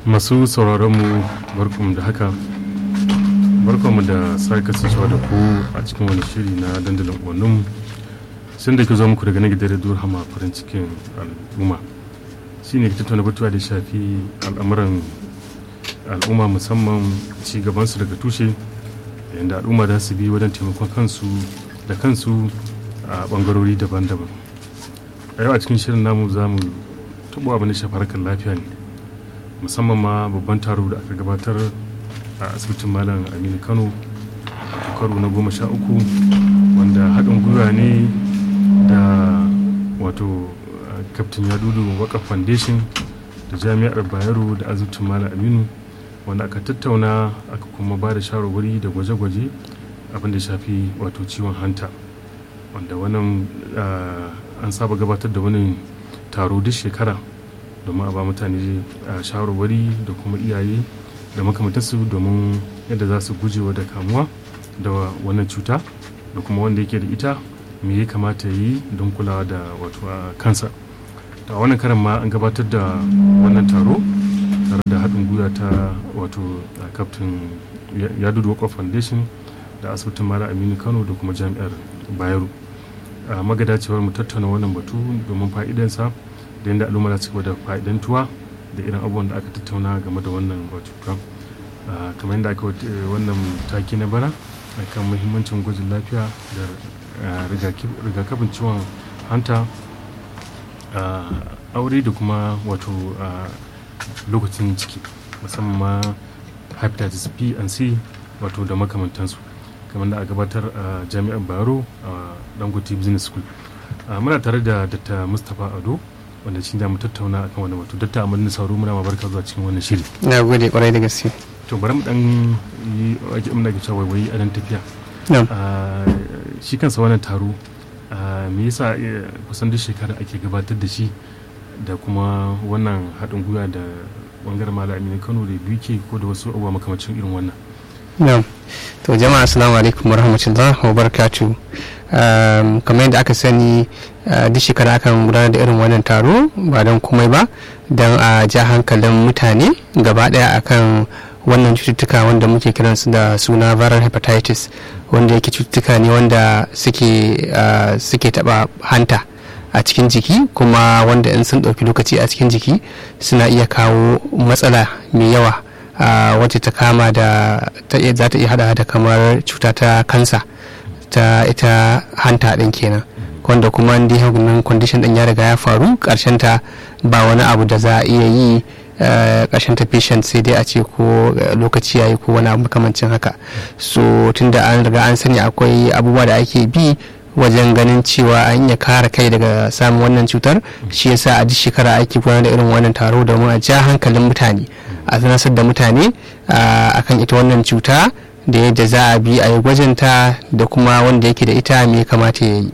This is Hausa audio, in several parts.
masu sauraronmu barkanmu da haka barkanmu da sake kasancewa da ku a cikin wani shiri na dandalin uwanninmu sun da ke zo muku daga na gidan radio hama farin cikin al'umma shi ne tattauna batuwa da shafi al'amuran al'umma musamman ci gabansu daga tushe yadda al'umma za su bi wajen taimakon kansu da kansu a bangarori daban-daban a yau a cikin shirin namu za mu taɓa abin da shafi harkar lafiya ne musamman ma babban taro da aka gabatar a asibitin malam aminu kano a karo na goma sha uku wanda haɗin gwiwa ne da wato kaftin yadudu waka foundation da jami'ar bayero da asibitin malam aminu wanda aka tattauna aka kuma ba da shawarwari da gwaje-gwaje abin da shafi wato ciwon hanta wanda wannan an saba gabatar da wani taro duk shekara domin a ba mutane shawarwari da kuma iyaye da makamantarsu domin yadda za su gujewa da kamuwa da wannan cuta da kuma wanda yake da ita me ya kamata yi don kulawa da wato a kansa da wannan karan ma an gabatar da wannan taro tare da haɗin gwiwa ta wato kaftin yadudu wakwa foundation da asibitin mara aminu kano da kuma jami'ar bayero a magadacewar mu tattauna wannan batu domin fa'idansa da yadda al'umma za su da fa'idantuwa da irin abubuwan da aka tattauna game da wannan cuta kamar yadda aka wannan taki na bara kan muhimmancin gwajin lafiya da rigakafin ciwon hanta aure da kuma wato lokacin ciki musamman ma hepatitis b and c wato da makamantansu kamar da a gabatar a jami'ar baro a dangote business school muna tare da dr mustapha ado wanda shi da mu tattauna akan wani batu datta amalin sauro muna ma barka zuwa cikin wannan shiri na gode kwarai da gaske to bari mu dan yi ake muna ga cewa wai a dan tafiya shi kansa wannan taro me yasa kusan duk shekara ake gabatar da shi da kuma wannan haɗin gwiwa da bangaren malami kano da biyu ko da wasu abubuwa makamacin irin wannan na'am to jama'a assalamu alaikum warahmatullahi wabarakatuh kamar yadda aka sani duk shekara akan gudanar da irin wannan taro ba don komai ba don a ja hankalin mutane gaba daya akan wannan cututtuka wanda muke kiransu da suna viral hepatitis wanda yake cututtuka ne wanda suke taba hanta a cikin jiki kuma wanda in sun ɗauki lokaci a cikin jiki suna iya kawo matsala mai yawa wacce ta kama da za ta iya hada da kamar cuta ta kansa ta ita hanta ɗin kenan wanda kuma ndi nan condition ɗin ya riga ya faru ƙarshen ta ba wani abu da za a iya yi ƙarshen ta patient sai dai a ce ko lokaci yayi ko wani abu makamancin haka so tunda an riga an sani akwai abubuwa da ake bi wajen ganin cewa an iya kare kai daga samun wannan cutar shi yasa a duk shekara ake gudanar da irin wannan taro domin a ja hankalin mutane a sanasar da mutane akan ita wannan cuta da yadda za a bi a yi gwajinta da kuma wanda yake da ita me kamata ya yi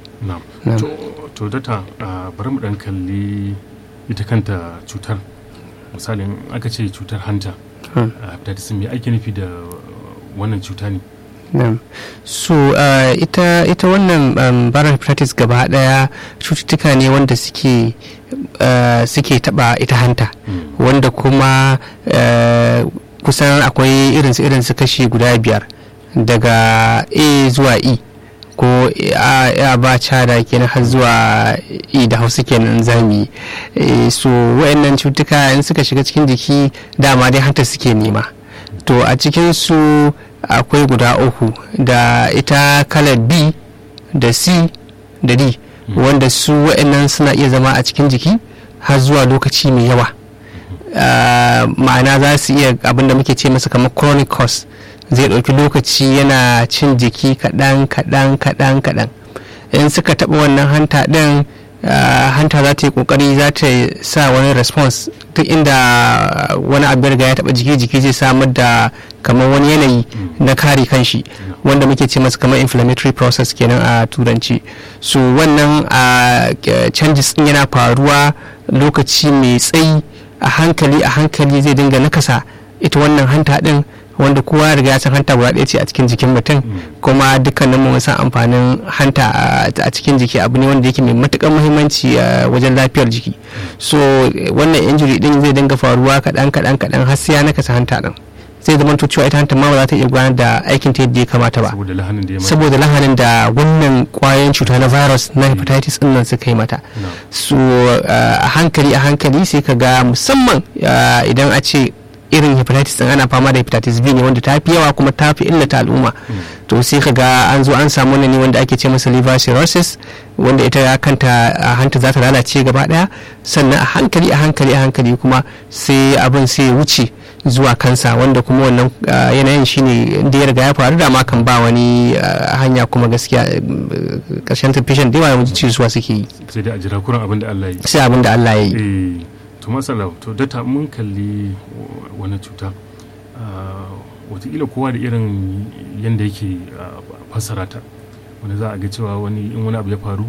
to data bari mu dan kalli ita kanta cutar misalin aka ce cutar hanta hepatitis me ake nufi da wannan cuta ne Um, so uh, ita, ita wannan um, viral hepatitis gaba daya cututtuka ne wanda suke uh, suke taba ita hanta mm. wanda kuma uh, kusan akwai irinsu irinsu kashi guda biyar daga a zuwa e ko a ba cada kenan har zuwa e da hausa kenan zami e, so wayannan cututtuka in suka shiga cikin jiki dama dai hanta suke nema to a cikin su akwai guda uku da ita kalar b da c da d mm. wanda su wa'annan suna iya zama a cikin jiki har zuwa lokaci mai yawa uh, ma'ana za su iya abinda muke ce masa kamar chronic cause zai ɗauki lokaci yana cin jiki kaɗan kaɗan kaɗan kaɗan in suka taɓa wannan hanta ɗin Uh, hanta za ta yi kokari za ta sa wani response duk inda wani abu riga ya taba jiki jiki zai samar da kamar wani yanayi mm. na kare kanshi mm. wanda muke ce masa kamar inflammatory process kenan a turanci so wannan uh, changes din yana faruwa lokaci mai tsayi a hankali a hankali zai dinga nakasa ita wannan hanta din wanda kowa riga ya san hanta guda ɗaya ce a cikin jikin mutum kuma dukkanin mu san amfanin hanta a cikin jiki abu ne wanda yake mai matukar muhimmanci wajen lafiyar jiki so wannan injury din zai dinga faruwa kaɗan kaɗan kaɗan har sai ya nakasa hanta din zai zama to cewa ita hanta ma ba za ta iya gudanar da aikin ta yadda ya kamata ba saboda lahanin da wannan kwayoyin cuta na virus na hepatitis din nan suka yi mata so a hankali a hankali sai ka ga musamman idan a ce irin hepatitis din ana fama da hepatitis B ne wanda ta fi yawa kuma ta fi illata al'umma to sai ka ga an zo an samu ne wanda ake ce masa liver cirrhosis wanda ita ya kanta hanta za ta lalace gaba daya sannan a hankali a hankali a hankali kuma sai abin sai wuce zuwa kansa wanda kuma wannan yanayin shine da ya riga ya faru da ma kan ba wani hanya kuma gaskiya karshen patient da yawa yawanci ciwuwa suke yi sai dai a jira kuran abin da Allah ya yi sai abin da Allah ya yi to masala to data mun kalli wani cuta watakila kowa da irin yadda yake fassara ta wanda za a ga cewa wani in wani abu ya faru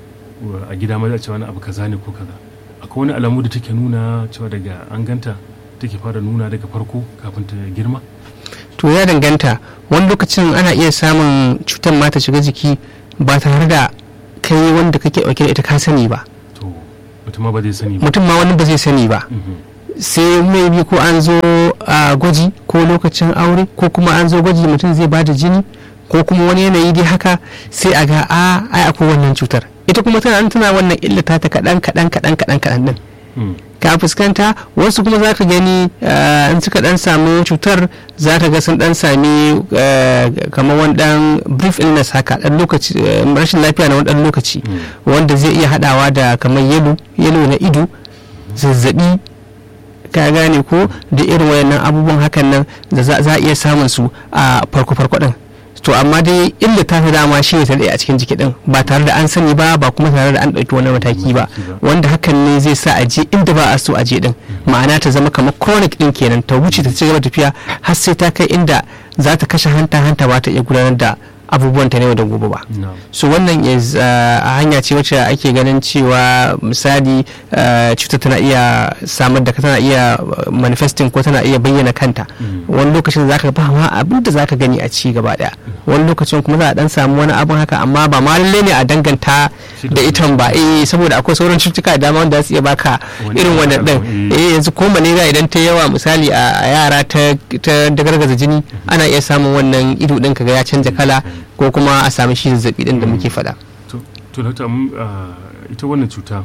a gida ma za a ce wani abu kaza ne ko kaza akwai wani alamu da take nuna cewa daga an ganta take fara nuna daga farko kafin ta girma to ya danganta wani lokacin ana iya samun cutar ma ta shiga jiki ba tare da kai wanda kake dauke da ita ka sani ba to mutum ma ba zai sani ba mutum ma wani ba zai sani ba sai maybe ko an zo a gwaji ko lokacin aure ko kuma an zo gwaji mutum zai bada jini ko kuma wani yanayi dai haka sai a ga a ai akwai wannan cutar ita kuma tana tana wannan illata ta kaɗan kaɗan kaɗan kaɗan kaɗan din ka fuskanta wasu kuma za ka gani in suka dan samu cutar za ka ga sun dan sami kamar wani dan brief illness haka dan lokaci rashin lafiya na wani dan lokaci wanda zai iya hadawa da kamar yelo yelo na ido zazzabi ka gane ko da irin wayannan abubuwan hakan nan da za a iya samun su a farko farko din to amma dai illa ta fi dama shi ne ta a cikin jiki din ba tare da an sani ba ba kuma tare da an ɗauki wani mataki ba wanda hakan ne zai sa a je inda ba a so a je din ma'ana ta zama kamar chronic din kenan ta wuce ta ci gaba tafiya har sai ta kai inda za ta kashe hanta hanta ba ta iya gudanar da abubuwan ta ne da gobe ba so wannan is a hanya ce wacce ake ganin cewa misali cutar tana iya samar da tana iya manifesting ko tana iya bayyana kanta wani lokacin zaka ba ma abin da zaka gani a ci gaba daya wani lokacin kuma za a dan samu wani abin haka amma ba ma lalle ne a danganta da itan ba eh saboda akwai sauran cututtuka da dama wanda za su iya baka irin wannan din eh yanzu ko malaria idan ta yawa misali a yara ta dagargaza jini ana iya samun wannan ido din kaga ya canja kala ko kuma a sami shi zazzabi din da muke faɗa. to dokta ita wannan cuta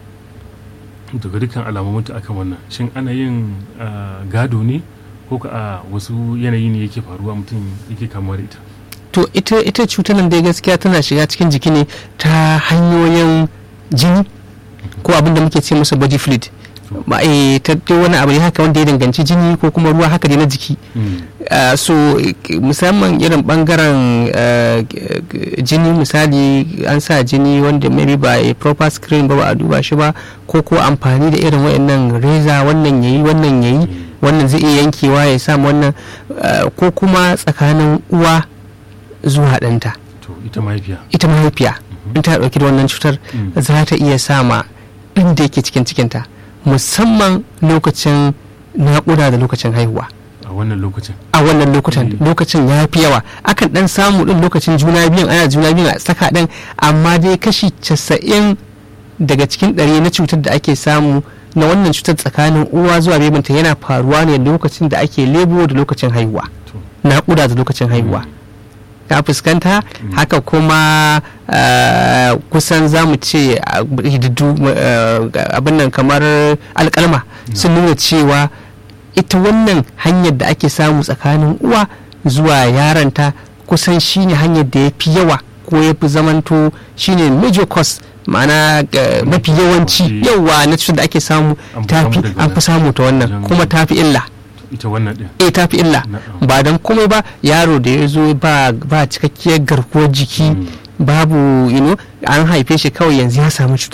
daga dukkan alamominta akan wannan shin ana yin gado ne ko ka a wasu yanayi ne yake faruwa mutum yake kamuwa da ita to ita ita cutar nan dai gaskiya tana shiga cikin jiki ne ta hanyoyin jini ko abin da muke ce masa body fluid ba ta wani abu ne haka wanda ya danganci jini ko kuma ruwa haka dai na jiki so musamman irin bangaren jini misali an sa jini wanda maybe ba a proper screen ba ba a duba shi ba ko ko amfani da irin wayannan reza wannan yayi wannan yayi wannan zai iya yankewa ya samu wannan ko kuma tsakanin uwa zuwa ɗanta ita mahaifiya ita mahaifiya in ta ɗauki da wannan cutar za ta iya sama ɗin da yake cikin cikinta musamman lokacin naƙuda da lokacin haihuwa a wannan lokacin a wannan lokutan lokacin ya fi yawa akan dan samu din lokacin juna biyun ana juna biyun a saka din amma dai kashi casa'in daga cikin ɗari na cutar da ake samu na wannan cutar tsakanin uwa zuwa bebinta yana faruwa ne lokacin da ake lebo da lokacin haihuwa naƙuda da lokacin haihuwa ka fuskanta haka kuma kusan za mu ce abin nan kamar alkalma sun nuna cewa ita wannan hanyar da ake samu tsakanin uwa zuwa yaranta kusan shine hanyar da ya fi yawa ko ya fi zamanto shine major cause ma'ana mafi yawanci yawa na cutar da ake samu an fi samu ta wannan kuma ta fi illa ita wannan din eh ta fi illa ba don komai ba yaro da ya zo ba cikakkiyar garkuwar jiki babu you know, an haife shi kawai yanzu ya samu cuta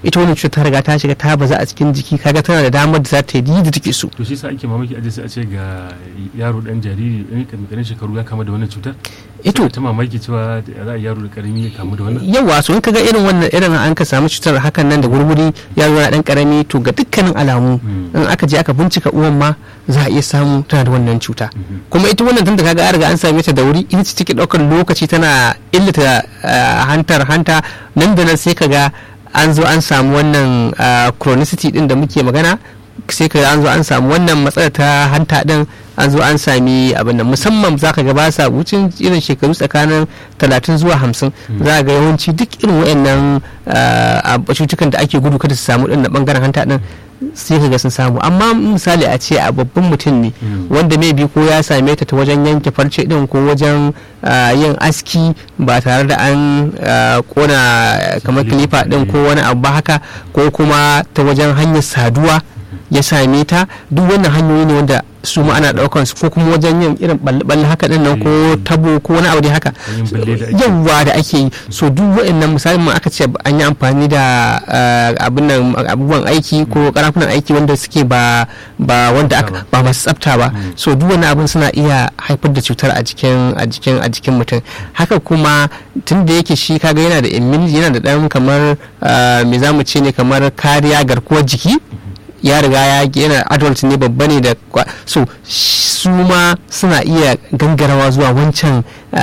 ita wannan cutar ta riga ta shiga ta baza a cikin jiki kaga tana da damar da za ta yi da take so to shi sa ake mamaki aje sai a ce ga yaro dan jariri ɗan ƙanƙanin shekaru ya kama da wannan cutar ito ta mamaki cewa za a yaro da karami ya kamu da wannan yawa so in kaga irin wannan irin an ka samu cutar hakan nan da gurguri yaro na dan karami to ga dukkanin alamu in aka je aka bincika uwan ma za a iya samu tana da wannan cuta kuma ita wannan tunda kaga an riga an same ta da wuri ita ce take daukar lokaci tana illata hantar hanta nan da nan sai kaga an zo an samu wannan chronicity din da muke magana sai ka an zo an samu wannan matsalar ta hanta din an zo an sami abin da musamman za ka ga ba sa wucin irin shekaru tsakanin 30 zuwa 50 za ga yawanci duk irin wayannan cutukan da ake gudu kada su samu din na bangaren hanta din sai ka ga sun samu amma misali a ce a babban mutum ne wanda mai bi ko ya same ta ta wajen yanke farce din ko wajen yin aski ba tare da an kona kamar kilifa din ko wani abu ba haka ko kuma ta wajen hanyar saduwa ya same ta duk wannan hanyoyi ne wanda su ma ana daukan su ko kuma wajen yin irin balle haka din nan ko tabo ko wani abu dai haka yawa da ake yi so duk wa'annan misalin ma aka ce an yi amfani da abin nan abubuwan aiki ko karafunan aiki wanda suke ba ba wanda aka ba masu tsafta ba so duk wani abin suna iya haifar da cutar a jikin a jikin a jikin mutum haka kuma tun da yake shi kaga yana da immunity yana da dan kamar me zamu ce ne kamar kariya garkuwar jiki ya riga ya yana adult ne babba ne da so su ma suna iya gangarawa zuwa wancan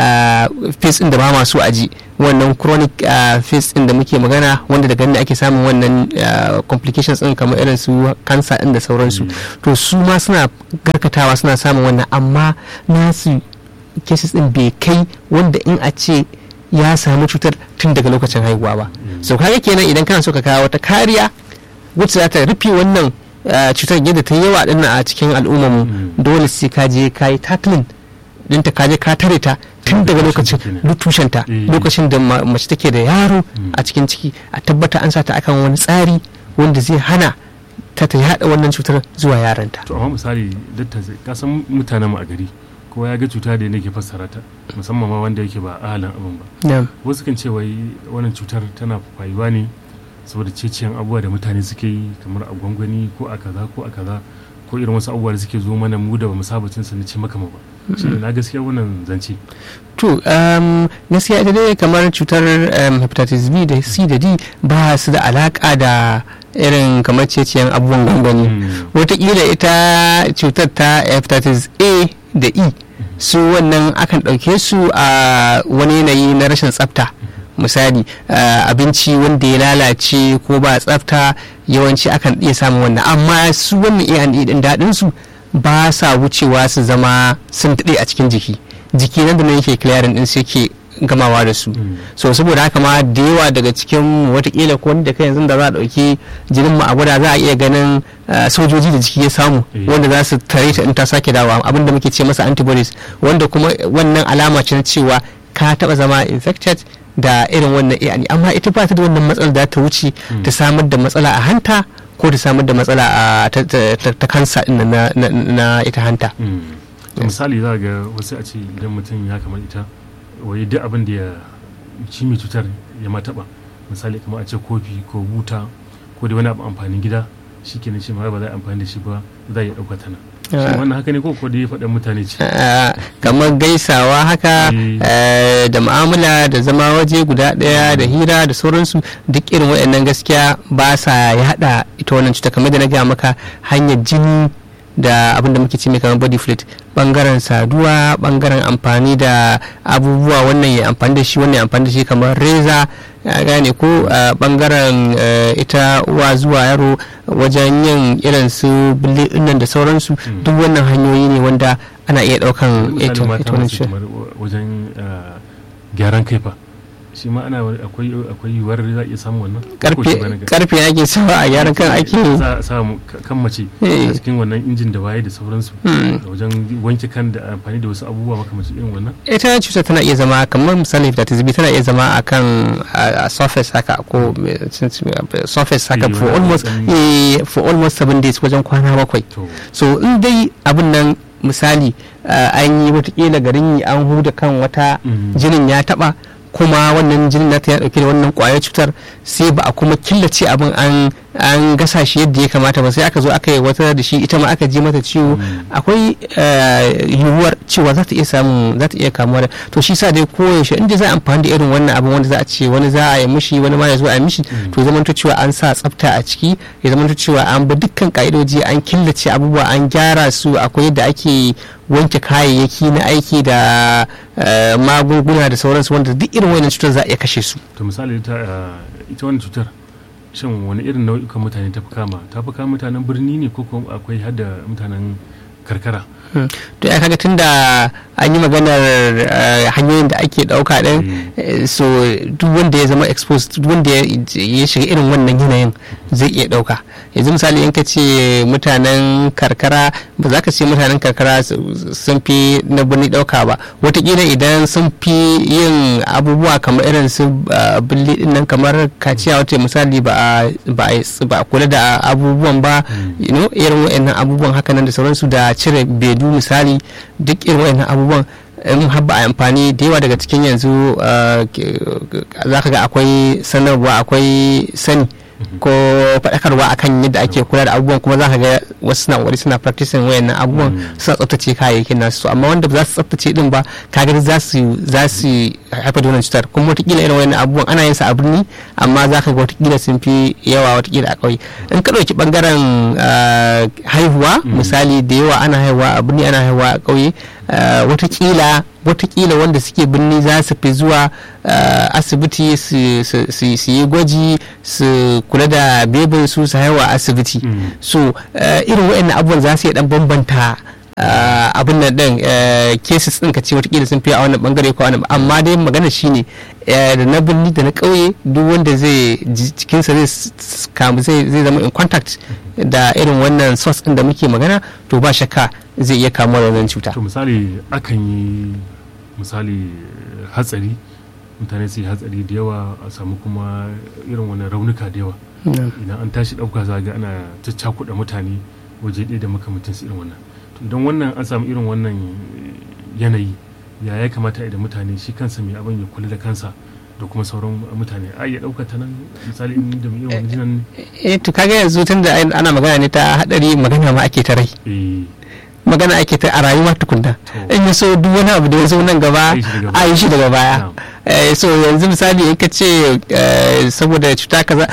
face din da ba masu aji wannan chronic face din da muke magana wanda daga ne ake samun wannan complications din kamar irin su cancer din da sauransu to su ma suna garkatawa suna samun wannan amma nasu cases din bai kai wanda in a ce ya samu cutar tun daga lokacin haihuwa ba so kaga kenan idan kana so ka kawo wata kariya wacce za ta rufe wannan cutar yadda ta yawa din a cikin al'ummarmu dole sai ka je ka yi tackling dinta ka je ka tare ta tun daga lokacin tushenta lokacin da mace take da yaro a cikin ciki a tabbata an sa ta akan wani tsari wanda zai hana ta ta yada wannan cutar zuwa yaranta to amma misali datta ka san mutanen mu a gari kowa ya ga cuta da yake fassara ta musamman ma wanda yake ba ahalin abin ba wasu kan ce wai wannan cutar tana fayuwa ne saboda ceciyan abubuwa da mutane suke yi kamar a gwangwani ko a kaza ko a kaza ko irin wasu abubuwa da suke zo mana mu da bamu saba cin su na ce maka ba shi na gaskiya wannan zance to gaskiya ita dai kamar cutar hepatitis B da C da D ba su da alaka da irin kamar ceciyan abubuwan gwangwani wataƙila ita cutar ta hepatitis A da E su wannan akan ɗauke su a wani yanayi na rashin tsafta misali abinci wanda ya lalace ko ba tsafta yawanci akan iya samun wannan amma su wannan A&E din daɗin su ba sa wucewa su zama sun daɗe a cikin jiki jiki nan da nan yake clearing din su yake gamawa da su so saboda haka ma da yawa daga cikin watakila ko da kai yanzu da za a ɗauki jinin mu a gwada za a iya ganin sojoji da jiki ya samu wanda za su tare ta in ta sake dawa abinda muke ce masa antibodies wanda kuma wannan alama ce na cewa ka taɓa zama infected da irin wannan yani amma ita ba ta da wannan matsala da ta wuce ta samar da matsala a hanta ko ta samar da matsala a ta kansa na ita hanta misali za ga wasu a ce idan mutum ya kamar ita wai duk abin da ya ci mai cutar ya ma taba misali kamar a ce kofi ko buta ko da wani abu amfanin gida shi ke shi ma ba za a amfani da shi ba za a iya ɗauka tana wannan haka ne ko ko da ya faɗa mutane ce kamar gaisawa haka da mu'amala da zama waje guda ɗaya da hira da sauransu duk irin waɗannan gaskiya ba sa yaɗa ita wannan cuta kamar da na gaya maka hanyar jini da abin da muke ce mai kamar body fluid bangaren saduwa bangaren amfani da abubuwa wannan ya amfani da shi wannan ya amfani da shi kamar reza ya gane ko bangaren ita uwa zuwa yaro wajen yin irin su nan da sauransu duk wannan hanyoyi ne wanda ana iya daukan ita wannan wajen gyaran kaifa shi ma ana akwai akwai yiwuwar za a iya samun wannan karfe ake sawa a gyaran kan ake za a samu kan mace a cikin wannan injin da waye da sauransu wajen wanke kan da amfani da wasu abubuwa makamancin irin wannan ita cuta tana iya zama kamar misali hepatitis B tana iya zama akan a surface haka ko surface haka for almost for almost seven days wajen kwana bakwai so in dai abin nan misali an yi watakila garin yi an huda kan wata jinin ya taba kuma wannan jinin nata ya dauke da wannan kwayar cutar sai ba a kuma killace abin an an gasa shi yadda ya kamata ba sai aka zo aka yi wata da shi ita ma aka ji mata ciwo akwai yiwuwar cewa za ta iya samun za ta iya kamuwa da to shi sa dai koyaushe inda za a amfani da irin wannan abin wanda za a ce wani za a yi mishi wani ma ya zo a yi mishi to zamanto cewa an sa tsafta a ciki ya zamanto cewa an bi dukkan ka'idoji an killace abubuwa an gyara su akwai yadda ake wanke kayayyaki na aiki da magunguna da sauransu wanda duk irin wannan cutar za a iya kashe su to misali ita wannan cutar shin wani irin nau'ikan mutane ta fi kama ta fi kama mutanen birni ne ko akwai hada mutanen karkara to ya kaga tunda an yi maganar hanyoyin da ake dauka din so duk wanda ya zama exposed duk wanda ya shiga irin wannan yanayin zai iya dauka yanzu misali in ka ce mutanen karkara ba za ka ce mutanen karkara sun fi na birni dauka ba watakila idan sun fi yin abubuwa kamar irin su billi din nan kamar kaciya wata misali ba a kula da abubuwan ba irin wa'annan abubuwan hakanan da sauransu da cire bedu misali duk irin wa'annan abubuwan in haɓa a amfani da yawa daga cikin yanzu za ka ga akwai sanarwa akwai sani ko faɗakarwa akan yadda ake kula da abubuwan kuma za ka ga wasu suna wari suna practicing wayannan abubuwan suna tsaftace kayayyakin nasu amma wanda ba za su tsaftace din ba kaga za su za su haifar da wannan cutar kuma watakila irin wayannan abubuwan ana yin sa a birni amma za ka ga watakila sun fi yawa watakila a ƙauye in ka ɗauki ɓangaren haihuwa misali da yawa ana haihuwa a birni ana haihuwa a ƙauye watakila watakila wanda suke birni za su fi zuwa asibiti su yi gwaji su kula da bebin su su haihuwa asibiti so irin waɗannan abubuwan za su iya dan bambanta abin nan din cases din ka ce watakila sun fi a wannan bangare ko wannan amma dai magana shine da na birni da na ƙauye duk wanda zai jikinsa zai zama in contact da irin wannan source din da muke magana to ba shakka zai iya kamuwa da wannan cuta to misali akan yi misali hatsari mutane su yi hatsari da yawa a samu kuma irin wani raunuka da yawa idan an tashi ɗauka za ga ana caccakuɗa mutane waje ɗaya da makamancinsu irin wannan don wannan an samu irin wannan yanayi ya ya kamata idan mutane shi kansa mai abin ya kula da kansa da kuma sauran mutane a iya ɗauka ta nan misali in da irin wani jinan eh to kaga yanzu tun da ana magana ne ta hadari magana ma ake ta rai magana ake ta a rayuwa tukunna in ya so duk wani abu da ya zo nan gaba a yi shi daga baya so yanzu misali in ka ce saboda cuta kaza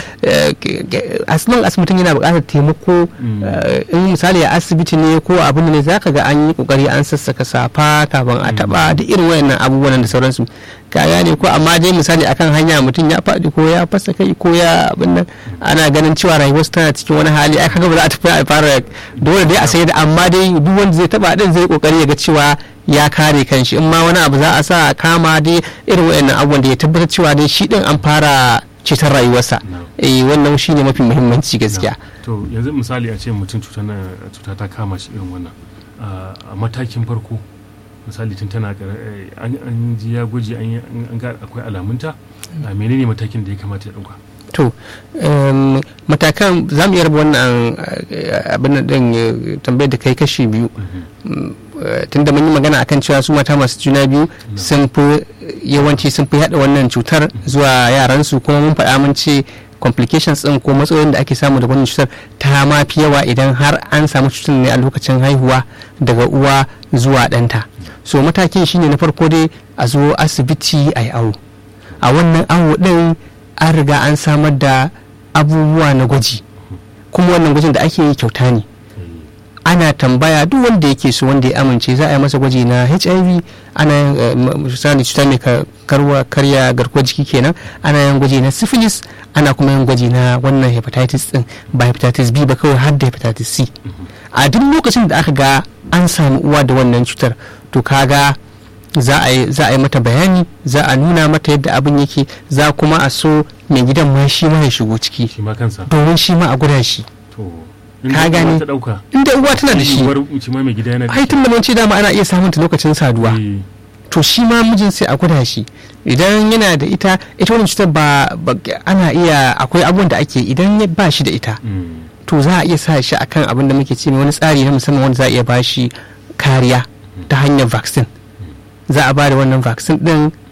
asinan asibitin yana buƙatar taimako in misali a asibiti ne ko abin ne za ka ga an yi kokari an sassaka safa kafin a taba da irin wayannan abubuwan da sauransu ka gane ko amma dai misali akan hanya mutum ya faɗi ko ya fasa kai ko ya abin nan ana ganin cewa rayuwarsu tana cikin wani hali ai kaga ba za a tafi a fara dole dai a sai da amma dai duk wanda zai taba din zai kokari ya ga cewa ya kare kanshi in ma wani abu za a sa kama dai irin wayannan abubuwan da ya tabbatar cewa dai shi din an fara cetar rayuwarsa eh wannan shine mafi muhimmanci gaskiya to yanzu misali a ce mutum cuta ta kama shi irin wannan a matakin farko misali tun tana an ji ya gwaji an ga akwai alamunta a menene matakin da ya kamata ya dauka to matakan za mu iya raba wannan abin din tambayar da kai kashi biyu tun da mun yi magana akan cewa su mata masu juna biyu sun fi yawanci sun fi haɗa wannan cutar zuwa yaransu kuma mun faɗa mun ce complications din ko matsalolin da ake samu da wannan cutar ta ma fi yawa idan har an samu cutar ne a lokacin haihuwa daga uwa zuwa ɗanta so matakin shine na farko dai a zo asibiti a yi awo a wannan awo ɗin an riga an samar da abubuwa na gwaji kuma wannan gwajin da ake yi kyauta ne ana tambaya duk wanda yake so wanda ya amince za a yi masa gwaji na hiv ana misali cuta mai karwa karya garkuwar jiki kenan ana yin gwaji na syphilis ana kuma yin gwaji na wannan hepatitis din ba hepatitis b ba kawai har da hepatitis c a duk lokacin da aka ga an samu uwa da wannan cutar to kaga za a yi mata bayani za a nuna mata yadda abin yake za kuma a so mai gidan ma shi ma ya shigo ciki domin shi ma a guda shi ka gane inda uwa tana da shi ai tun da mun ce dama ana iya samun ta lokacin saduwa to shi ma mijin sai a guda shi idan yana da ita ita wannan cutar ba ana iya akwai abubuwan da ake idan ba shi da ita to za a iya sa shi akan abin da muke ce wani tsari na musamman wanda za a iya ba shi kariya ta hanyar vaccine za a ba da wannan vaccine din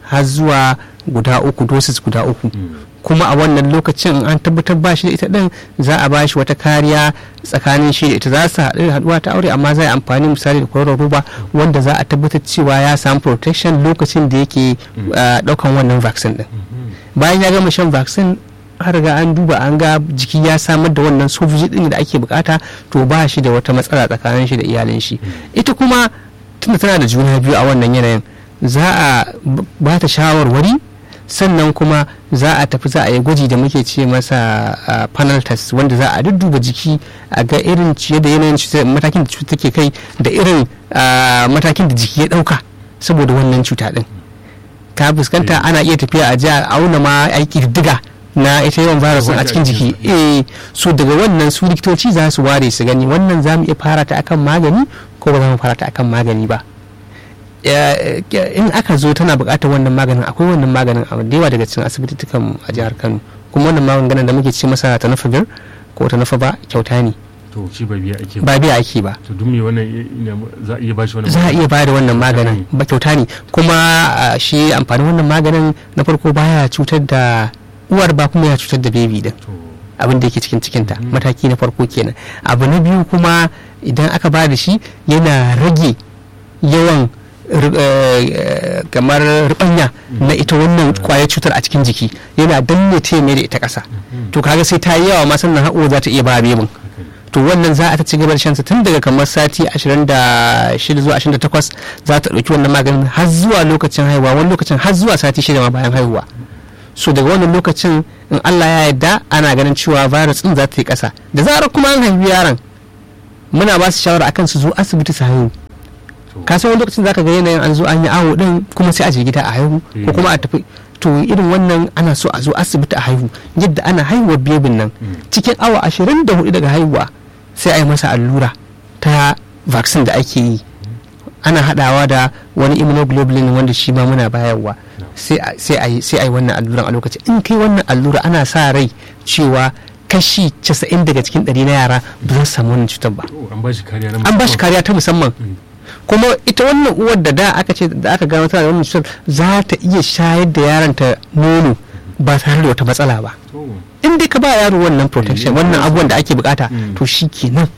har zuwa guda uku doses guda uku kuma a wannan lokacin an tabbatar ba shi da ita din za a ba shi wata kariya tsakanin shi da ita za su haɗu haɗuwa ta aure amma za a amfani misali da kwaroron roba wanda za a tabbatar cewa ya samu protection lokacin da yake ɗaukan wannan vaccine din bayan ya gama shan vaccine har ga an duba an ga jiki ya samar da wannan sojoji din da ake bukata to ba shi da wata matsala tsakanin shi da iyalin shi ita kuma tunda tana da juna biyu a wannan yanayin za a ba ta shawarwari sannan kuma za a tafi za a yi gwaji da muke ce masa panel test wanda za a dudduba jiki a ga irin ciye da yanayin matakin da cuta take kai da irin matakin da jiki ya dauka saboda wannan cuta din ka fuskanta ana iya tafiya a ji a auna ma aiki diga na ita yawan virus a cikin jiki eh so daga wannan su likitoci za su ware su gani wannan za mu iya fara ta akan magani ko ba za mu fara ta akan magani ba in aka zo tana buƙatar wannan maganin akwai wannan maganin a da yawa daga cikin asibititukan a jihar kano kuma wannan maganin da muke ce masa tanafavir ko tanafa ba kyauta ne to shi ba biya ake ba biya ake ba to duk me wannan za a iya ba shi wannan za a iya ba da wannan maganin ba kyauta ne kuma shi amfanin wannan maganin na farko baya cutar da uwar ba kuma ya cutar da bebi din abin da yake cikin cikinta mataki na farko kenan abu na biyu kuma idan aka ba da shi yana rage yawan kamar rubanya na ita wannan kwayar cutar a cikin jiki yana danne ta mai da ita ƙasa to kaga sai ta yi yawa ma sannan haƙo za ta iya ba bebin to wannan za a ta ci gaba da shansa tun daga kamar sati 26 zuwa 28 za ta ɗauki wannan maganin har zuwa lokacin haihuwa wani lokacin har zuwa sati shida ma bayan haihuwa so daga wannan lokacin in Allah ya yarda ana ganin cewa virus din za ta yi ƙasa da zarar kuma an haifi yaron muna ba su shawara akan su zo asibiti su haihu ka san wani lokacin zaka ga yanayin an zo an yi awo din kuma sai a je gida a haihu ko kuma a tafi to irin wannan ana so a zo asibiti a haihu yadda ana haihuwar bebin nan cikin awa ashirin da hudu daga haihuwa sai a yi masa allura ta vaccine da ake yi ana hadawa da wani immunoglobulin wanda shi ma muna bayarwa sai a yi wannan alluran a lokaci in kai wannan allura ana sa rai cewa kashi 90 daga cikin 100 na yara ba za su samu wannan cutar ba an ba shi kariya ta musamman kuma ita wannan uwar da da aka ce da aka gano tana da wannan cutar za ta iya shayar da yaron ta nono ba tare da wata matsala ba in dai ka ba yaro wannan protection wannan abubuwan da ake bukata to shi kenan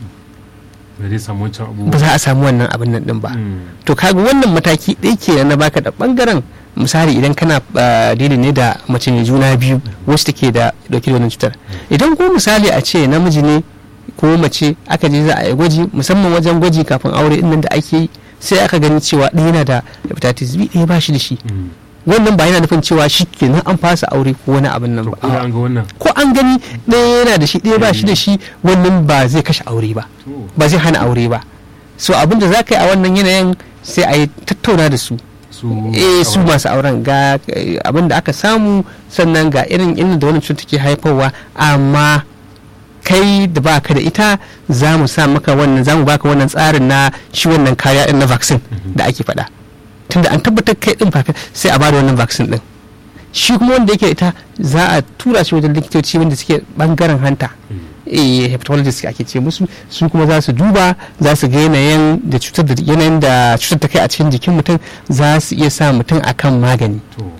ba za a samu wannan abin nan din ba to kaga wannan mataki ɗaya kenan na baka da bangaren misali idan kana daidai ne da mace mai juna biyu wacce take da dauke da wannan cutar idan ko misali a ce namiji ne ko mace aka je za a yi gwaji musamman wajen gwaji kafin aure nan da ake yi sai aka gani cewa ɗaya yana da hepatitis B ɗaya ba shi da shi wannan ba yana nufin cewa shi kenan an fasa aure ko wani abin nan ba ko an gani ɗaya yana da shi ɗaya ba shi da shi wannan ba zai kashe aure ba ba zai hana aure ba so abin da za ka yi a wannan yanayin sai a yi tattauna da su eh su masu auren ga abin da aka samu sannan ga irin inda da wannan cuta ke haifarwa amma kai da baka da ita za mu sa maka wannan za mu baka wannan tsarin na shi wannan kariya din na vaccine da ake faɗa tunda an tabbatar kai din fa sai a bada wannan vaccine din shi kuma wanda yake ita za a tura shi wajen likitoci wanda suke bangaren hanta eh hepatologist ake ce musu su kuma za su duba za su ga yanayin da cutar da yanayin da cutar ta kai a cikin jikin mutum za su iya sa mutum akan magani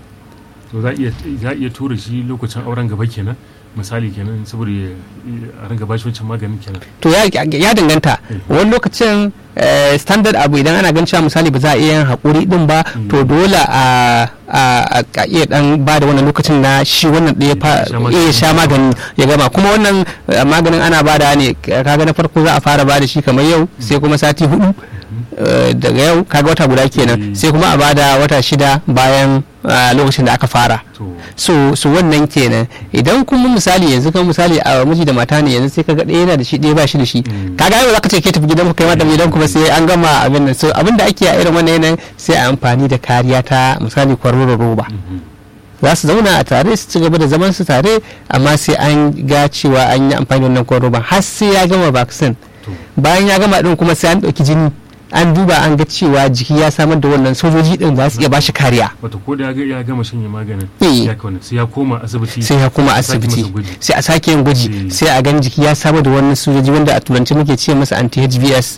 to za a iya tura shi lokacin auren gaba kenan misali kenan saboda a ringa bashi wancan maganin kenan to ya danganta wani lokacin standard abu idan ana gan cewa misali ba za a iya yin haƙuri din ba to dole a iya dan ba da wannan lokacin na shi wannan ɗaya ya sha magani ya gama kuma wannan maganin ana ba da ne kaga na farko za a fara ba da shi kamar yau sai kuma sati hudu daga yau kaga wata guda kenan sai kuma a bada wata shida bayan lokacin da aka fara so so wannan kenan idan kuma misali yanzu kan misali a miji da mata ne yanzu sai kaga ɗaya yana da shi ɗaya ba shi da shi kaga yau zaka ce ke tafi gidan ku kai mata gidan kuma sai an gama abin nan so abin da ake a irin wannan yanayin sai a amfani da kariya ta misali kwaroron roba za su zauna a tare su ci gaba da zaman su tare amma sai an ga cewa an yi amfani da wannan kwaroron roba har sai ya gama vaccine bayan ya gama din kuma sai an ɗauki jini an duba an ga cewa jiki ya samar da wannan sojoji din za su iya bashi kariya wato ko da ya ga ya gama shanye maganin Eh. ya kauna sai ya koma asibiti sai ya koma a sake asibiti masa gwaji. sai a sake yin gwaji Eh. sai a gani jiki ya samar da wannan sojoji wanda a turanci muke ce masa anti-hbs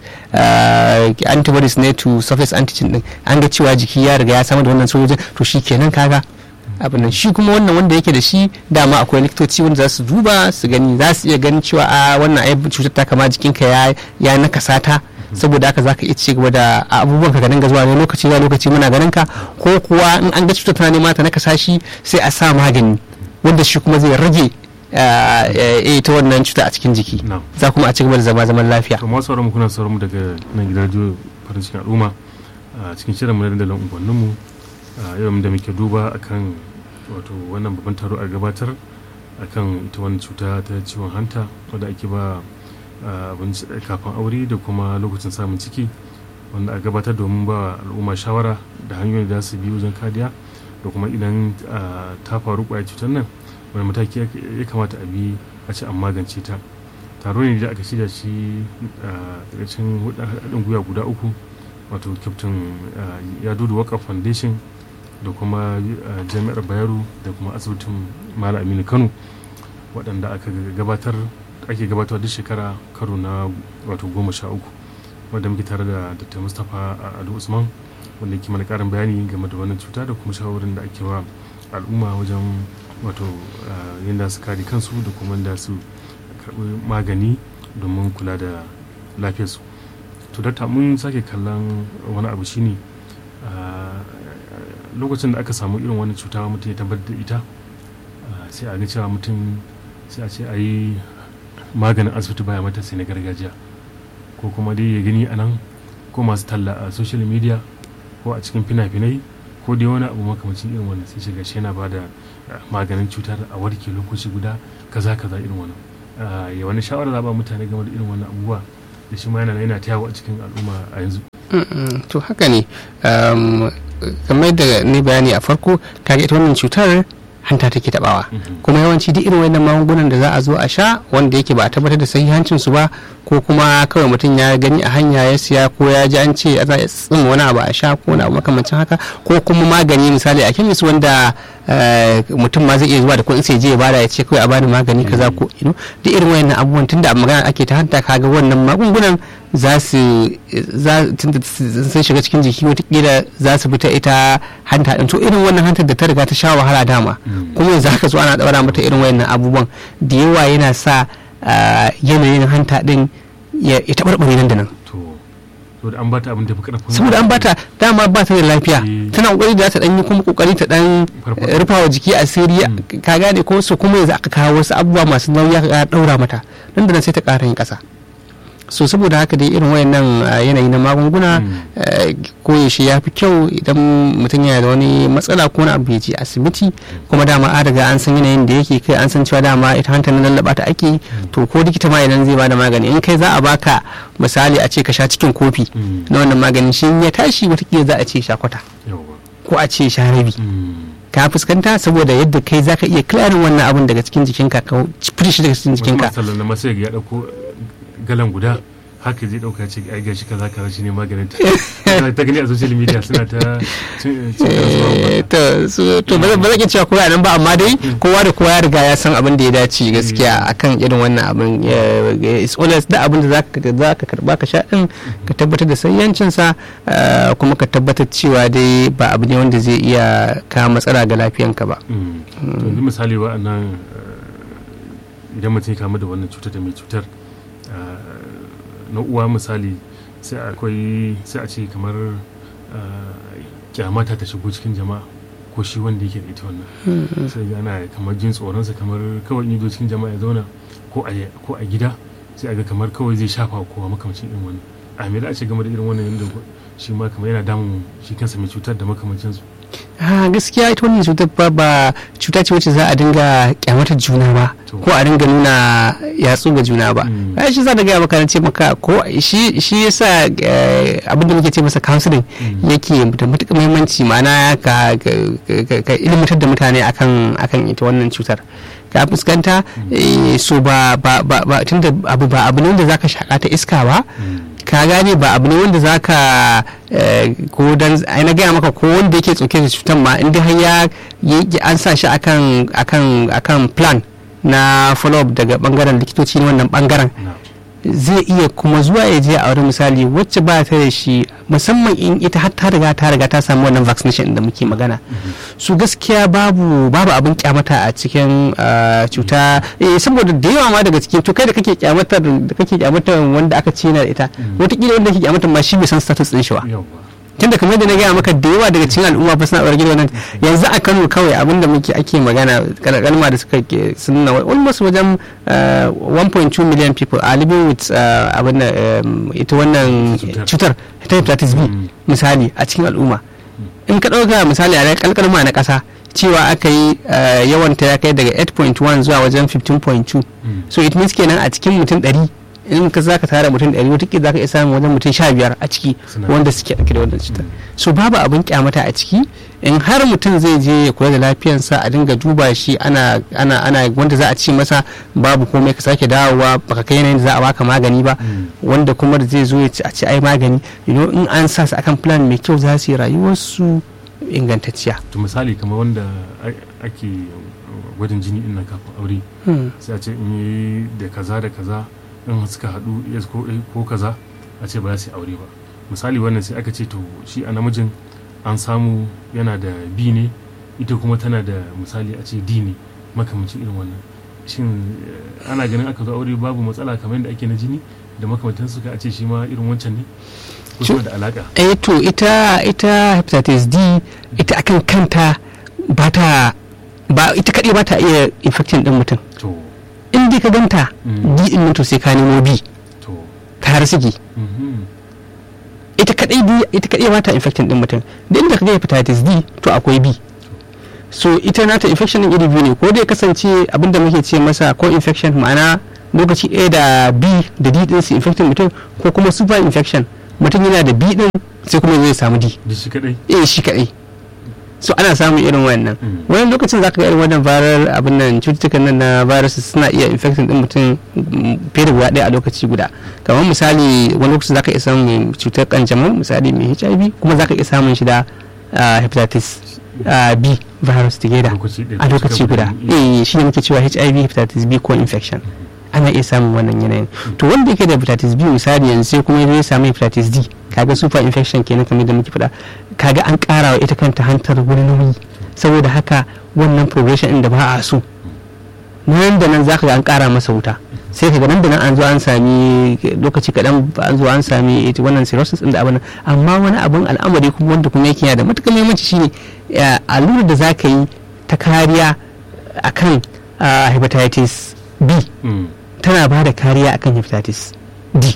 uh, antibodies ne to surface antigen din an ga cewa jiki ya riga ya samar da wannan sojojin to shi kenan kaga abin nan shi kuma wannan wanda yake da shi dama akwai likitoci wanda za su duba su gani za su iya ganin cewa a wannan ai cutar ta kama jikinka ya ya nakasa ta saboda haka zaka iya ci gaba da abubuwan ka ga dinga zuwa ne lokaci zuwa lokaci muna ganin ka ko kuwa in an ga cutar tana nema ta nakasa shi sai a sa magani wanda shi kuma zai rage ah, eh, ita wannan cuta a cikin jiki Na'am. za kuma a ci gaba da zama zaman lafiya to masu sauran mu kuna sauran mu daga nan gidan radio farin cikin al'umma a cikin shirin mu na dandalin unguwannin mu a yau da muke duba akan wato wannan babban taro a gabatar akan ita wannan cuta ta ciwon hanta wadda ake ba a, abinci kafin aure da kuma lokacin samun ciki wanda a gabatar domin ba al'umma shawara da hanyoyin da za su bi wajen kariya da kuma idan a, ta faru kwayar cutar nan wani mataki ya ya kamata a bi a ce an magance ta taro ne da aka shirya shi a ƙarshen haɗin gwiwa guda uku wato captain ya dudu waka foundation da kuma ah, jami'ar bayero da kuma asibitin malam aminu kano waɗanda aka gabatar ake gabatar duk shekara karo na wato goma sha uku wanda muke tare da dr mustapha ado usman wanda ke mana ƙarin bayani game da wannan cuta da kuma shawarin da ake wa al'umma wajen wato ah, yadda su kare kansu da kuma yadda su karɓi magani domin kula da lafiyarsu to dakta mun sake kallon wani abu shine ah, lokacin da aka samu irin wani cuta mutum ya tabbatar da ita ah, sai a ga cewa mutum sai a ce a yi maganin asibiti baya mata sai na gargajiya ko kuma dai ya gani a nan ko masu talla a social media ko a cikin fina-finai ko dai wani abu makamacin irin wannan sai shiga shi yana ba da ah, maganin cutar a warke lokaci guda kaza kaza irin wannan Ah, ya wani shawara za ba mutane game da irin wannan abubuwa da shi ma yana yana ta yawo a cikin al'umma a yanzu Mm, to haka ne um, kamar da ni bayani a farko kaga ita wannan cutar hanta take tabawa Mhm. kuma yawanci duk irin wannan magungunan da za a zo a sha wanda yake ba a tabbatar da sahihancin su ba ko kuma kawai mutum ya gani a hanya ya siya ko ya ji an ce za a tsin wani abu a sha ko wani abu makamancin haka ko kuma magani misali a kemis wanda eh, mutum ma zai iya zuwa da kuɗin sai je ya bada ya ce kawai a bani magani kaza ko ino duk irin wayannan abubuwan tunda a magana ake ta hanta kaga wannan magungunan za su za tunda sun shiga cikin jiki watakila za su fita ita hanta din to irin wannan hantar da ta riga ta sha wahala dama Mm. kuma yanzu haka zo ana daura mata irin wayannan abubuwan da yawa yana sa ah, yanayin hanta din ya ya taɓarɓare nan da nan to to da an bata abin da fi karfin saboda an bata dama ba ta da lafiya Mm. tana kokari da za ta dan yi kuma kokari ta dan Farfado. eh, rufawa jiki asiri ka gane ko su kuma yanzu aka kawo wasu abubuwa masu nauyi aka daura mata nan da nan sai ta ƙara yin ƙasa so saboda haka dai irin wayannan ah, yanayi na magunguna Mm. eh, koyaushe ya fi kyau idan mutum yana da wani matsala ko wani abu ya je asibiti kuma dama an riga an san yanayin da yake kai an san cewa dama ita hantar na lallaba ta ake to ko likita ma idan zai bada magani in kai za a baka misali a ce ka sha cikin kofi Mm. na wannan maganin shi in ya tashi watakila za a ce sha kwata yawwa ko a ce sha rabi Mm. ka fuskanta saboda yadda kai zaka iya clearing wannan abun daga cikin jikinka ka fita shi daga cikin wasu jikinka masu tallan na masu ya dauko galan guda haka zai dauka ce ai gashi kaza kaza shi ne maganin ta ta gani a social media suna ta cin cin kasuwa Eh, to su- to ba zan- ba zan iya cewa kowa nan ba amma dai kowa da kowa ya riga ya san abin da ya dace gaskiya akan irin wannan abin Ya- ya- it's always da abin da zaka zaka karba ka sha din ka tabbatar da sayyancin sa eh, kuma ka tabbatar cewa dai ba abu ne wanda zai iya kawo matsala ga lafiyanka ba Mm. to yanzu misali wa'annan eh, idan mutum ya kamu da wannan cutar da mai cutar eh, na uwa misali sai akwai sai a ce kamar eh, kyamata ta shigo cikin jama'a ko shi wanda yake da ita wannan sai ga ana kamar jin tsoronsa kamar kawai in yi zo cikin jama'a ya zauna ko a ko a gida sai a ga kamar kawai zai shafa wa kowa makamacin irin wannan a me da a ce game da irin wannan yadda shi ma kamar yana damun shi kansa mai cutar da makamancin su a gaskiya ita wannan cutar ba ba cuta ce wacce za a dinga kyamatar juna ba To. ko a dinga nuna yatsu ga juna ba Mm. ai shi za da gaya maka na ce maka ko shi shi yasa eh, abin da muke ce masa counseling Mm. yake da matuƙar muhimmanci ma'ana ka ka- ka- ka ilmantar da mutane akan akan ita wannan cutar ka fuskanta eh, so ba ba ba ba- tunda abu ba abu ne wanda zaka shaka ta iska ba Mm. ka gane ba abu ne wanda za ka ko dan ai na gaya maka ko wanda yake tsoke da cutar ma inda har ya an sa shi akan akan akan plan na follow up daga bangaren likitoci na wannan bangaren zai iya kuma zuwa ya je a wani misali wacce ba ta da shi musamman in ita har ta riga ta riga ta samu wannan vaccination da muke magana su gaskiya babu babu abin kyamata a cikin cuta saboda da yawa ma daga cikin to kai da kake kyamatar da kake kyamatar wanda aka ce na da ita wataƙila wanda kake kyamatar ma shi bai san status din shi ba tunda kamar da na gaya maka da yawa daga cikin al'umma fa suna ɓarge wannan yanzu a Kano kawai abinda muke ake magana kalma da suka ke sun na almost wajen 1.2 million people are living with abin da ita wannan cutar ta hepatitis B misali a cikin al'umma in ka ɗauka misali a kalkalma na ƙasa cewa aka yi yawan ta ya kai daga 8.1 zuwa wajen 15.2 so it means kenan a cikin mutum 100 in ka zaka tara mutum ɗari wataƙila zaka iya samun wajen mutum sha biyar a ciki wanda suke ɗauke da wannan cutar so babu abin kyamata a ciki in har mutum zai je ya kula da lafiyarsa a dinga duba shi ana ana ana wanda za a ce masa babu komai ka sake dawowa baka kai yanayin da za a baka magani ba wanda kuma da zai zo ya ci a ce ai magani you know in an sa su akan plan mai kyau za su yi rayuwarsu ingantacciya to misali kamar wanda ake gwajin jini ina kafin aure sai a ce in yi da kaza da kaza in suka haɗu yes ko ko kaza a ce ba za su yi aure ba misali wannan sai aka ce to shi a namijin an samu yana da b ne ita kuma tana da misali a ce d ne makamancin irin wannan shin ana ganin aka zo aure babu matsala kamar yadda ake na jini da makamantan suka a ce shi ma irin wancan ne ko suna da alaka eh to ita ita hepatitis d ita akan kanta ba ta ba ita kaɗai ba ta iya infecting ɗin mutum to in dai ka ganta d din nan to sai ka nemo b to ka har sigi ita kadai b ita kadai ba ta infecting din mutum da inda ka ga hepatitis d to akwai b so ita nata infection din iri biyu ne ko dai kasance abinda muke ce masa ko infection ma'ana lokaci ɗaya da b da d din su infecting mutum ko kuma super infection mutum yana da b din sai kuma zai samu d da shi kadai eh shi kadai so ana samun irin wannan wani lokacin zaka ga irin wannan viral abin nan cututtukan nan na virus suna iya infecting din mutum fiye da guda ɗaya a lokaci guda kamar misali wani lokacin zaka iya samun cutar kanjamau misali mai hiv kuma zaka iya samun shi da hepatitis b virus together a lokaci guda eh shi ne muke cewa hiv hepatitis b ko infection ana iya samun wannan yanayin to wanda yake da hepatitis b misali yanzu sai kuma ya samu hepatitis d kaga super infection kenan kamar da muke faɗa kaga an ƙara wa ita kanta hantar wani nauyi saboda haka wannan progression ɗin da ba a so nan da nan zaka ga an ƙara masa wuta sai ka nan da nan an zo an sami lokaci kaɗan an zo an sami ita wannan cirrhosis ɗin da abin amma wani abin al'amari kuma wanda kuma yake da matuƙar muhimmanci shine allurar da zaka yi ta kariya akan hepatitis b tana ba da kariya akan hepatitis d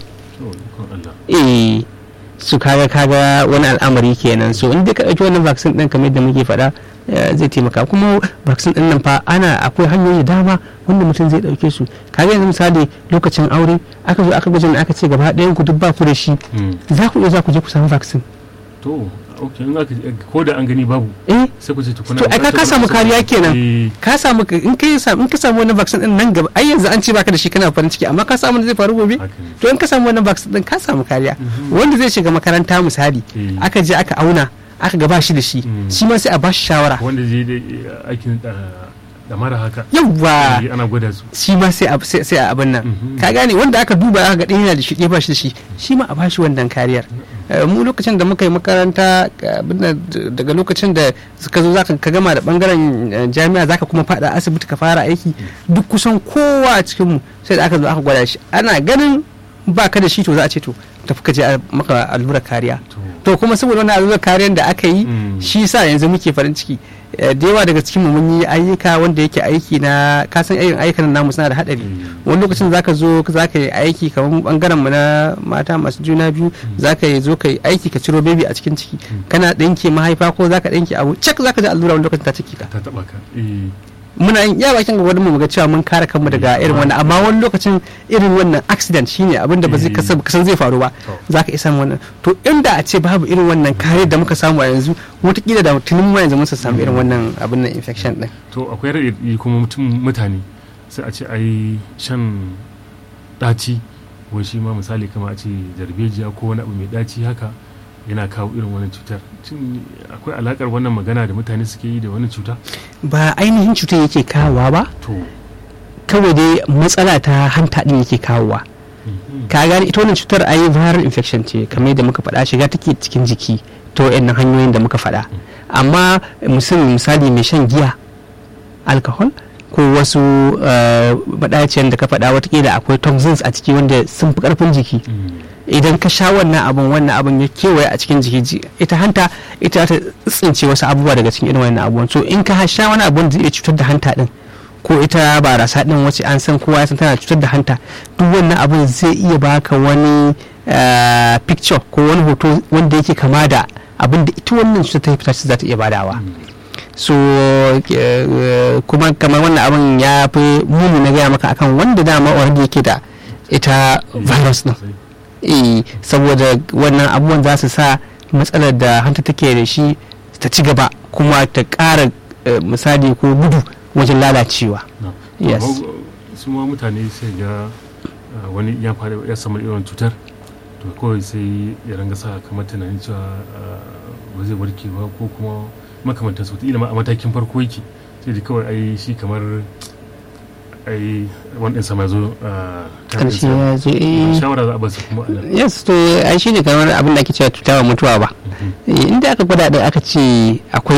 eh su kaga kaga wani al'amari kenan so in ka ɗauki wannan vaccine ɗin kamar yadda muke faɗa zai taimaka kuma vaccine ɗin nan fa ana akwai hanyoyi dama wanda mutum zai ɗauke su kaga yanzu misali lokacin aure aka zo aka gwajin aka ce gaba ɗayan ku duk ba ku da shi za ku iya za ku je ku samu vaccine to ok in aka ko da an gani babu eh sai ku ce tukuna to ai ka samu kariya kenan ka samu in ka samu in ka samu wannan vaccine din nan gaba ai yanzu an ce baka da shi kana farin ciki amma ka samu zai faru gobe to in ka samu wannan vaccine din ka samu kariya wanda zai shiga makaranta misali aka je aka auna aka gaba shi da shi shi ma sai a bashi shawara wanda zai aikin da mara haka yawwa ana gwada su shi ma sai a sai a abin nan ka gane wanda aka duba aka ga ɗaya yana da shi ɗaya ba shi da shi shi ma a bashi wannan kariyar mu lokacin da muka yi makaranta daga lokacin da suka zo zaka ka gama da bangaren jami'a zaka kuma fada asibiti ka fara aiki duk kusan kowa a cikin mu sai da aka zo aka gwada shi ana ganin ba ka da shi to za a ce to tafi ka je maka allurar kariya to kuma saboda wannan allurar kariyar da aka yi shi sa yanzu muke farin ciki da yawa daga cikin mu mun yi ayyuka wanda yake aiki na kasan irin ayyukan namu suna da hadari wani lokacin zaka zo zaka yi aiki kamar bangaren mu na mata masu juna biyu zaka yi zo ka yi aiki ka ciro baby a cikin ciki kana dinke mahaifa ko zaka dinke abu cak zaka ji allura wani lokacin ta ciki ka ta taba ka muna yin iya bakin gwagwadon mu ga cewa mun kare kanmu daga irin wannan amma wani lokacin irin wannan accident shine abin da ba zai kasan zai faru ba za ka isa wannan to inda a ce babu irin wannan kare da muka samu a yanzu watakila da tunin mu yanzu mun samu irin wannan abin nan infection din to akwai raɗaɗi kuma mutum mutane sai a ce ai shan ɗaci wai shi ma misali kama a ce darbejiya ko wani abu mai daci haka yana kawo irin wannan cutar Shin akwai alakar wannan magana da mutane suke yi da wani cuta ba ainihin cutar yake kawowa ba to kawai dai matsala ta hanta din yake kawowa mhm. ka gane ita wannan cutar ayi viral infection ce kamar yadda muka faɗa shiga take cikin jiki to wayannan hanyoyin da muka faɗa amma mutum misali mai shan giya alcohol ko wasu maɗaciyar da ka faɗa watakila akwai toxins a ciki wanda sun fi ƙarfin jiki Mm. idan ka sha wannan abun wannan abun ya kewaye a cikin jiki ji- ita hanta ita ta tsince wasu abubuwa daga cikin irin wannan abubuwan so in ka sha wani abu da zai iya cutar da hanta din ko ita barasa din wacce an san kowa ya san tana cutar da hanta duk wannan abun zai iya baka wani eh, picture ko wani hoto wanda yake kama da abin da ita wannan cutar ta hepatitis za ta iya badawa so eh, kuma kamar wannan abin ya fi muni na gaya maka akan wanda dama already yake da ita virus din Sai- eh saboda wannan abubuwan za su sa matsalar da hanta take da shi ta ci gaba kuma ta ƙara eh, misali ko gudu wajen lalacewa no. Yes. Amma, su ma mutane sai ga uh, wani ya fara ya samu irin cutar to kawai sai ya ranga sa kamar tunanin cewa uh, ba zai warke ba ko kuma makamantar su ma a matakin farko yake sai da kawai ai shi kamar ai wani ɗinsa ma zo uh, time ƙarshe ɗinsa. ya zo eh shawara za a basu kuma a nan. yes to ai shi ne kamar abin da ake cewa cuta wa mutuwa ba Mhm. Eh, inda aka gwada da aka ce akwai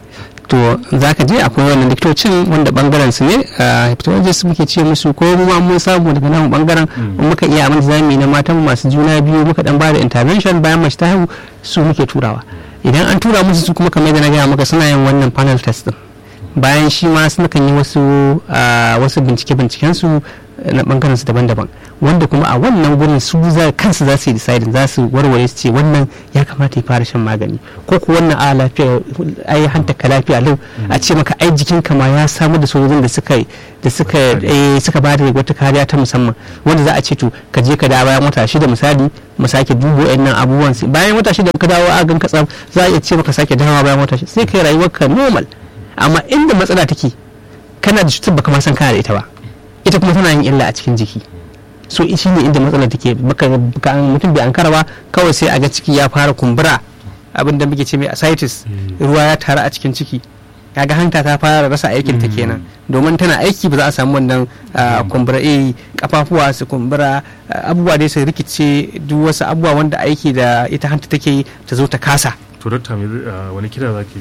to za ka je akwai wannan likitocin wanda bangaren su ne a hepatologist muke ce musu ko mu ma mun samu daga nan bangaren Mm. in muka iya abin da zamu yi na matan masu juna biyu muka dan bada intervention bayan mace ta haihu su muke turawa idan an tura musu su kuma kamar yadda na gaya maka suna yin wannan panel test din bayan shi ma suna kan yi wasu ah, wasu bincike binciken su na bangaren su daban-daban wanda kuma a wannan gurin su za kansu za su yi deciding za su warware su ce wannan ya kamata ya fara shan magani ko ko wannan a lafiya ai hanta ka lafiya lau a ce maka ai jikin ka ma ya samu da sojojin da suka da suka eh, suka ba da wata kariya ta musamman wanda za a ce to ka je ka dawo bayan wata shida misali mu sake dubo wayannan abubuwan sai bayan wata shida ka dawo a gan ka tsaf za a iya ce maka sake dawowa bayan wata shida sai kai rayuwarka normal amma inda matsala take kana da cutar baka ma san kana da ita ba ita kuma tana yin illa a cikin jiki so shi ne inda matsalar take baka baka- mutum bai ankara ba kawai sai a ga ciki ya fara kumbura abin da muke ce mai ascites Mm. ruwa ya taru a cikin ciki kaga hanta ta fara rasa aikin ta Mm. kenan domin tana aiki ba za a samu wannan ah, Mm. kumbura eh kafafuwa su kumbura ah, abubuwa dai su rikice duk wasu abubuwa wanda aiki da ita hanta take yi ta zo ta kasa to dokta me zai- ah, wani kira za ke